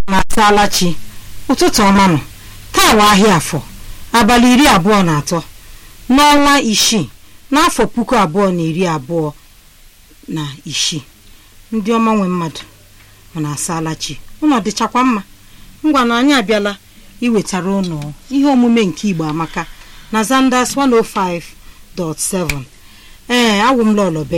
na-asaala chi ụtụtụ ọma nọ taa wa ahịa afọ abalị iri abụọ na atọ n'ọnwa isii n'afọ puku abụọ na iri abụọ na isii ndị ọma nwe mmadụ ọ na-asaala chi ụnọ dịchakwa mma ngwa na anyị abịala iwetara ụnụ ihe omume nke igbo amaka na Zanders 105.7 ee awụ m lọlọbe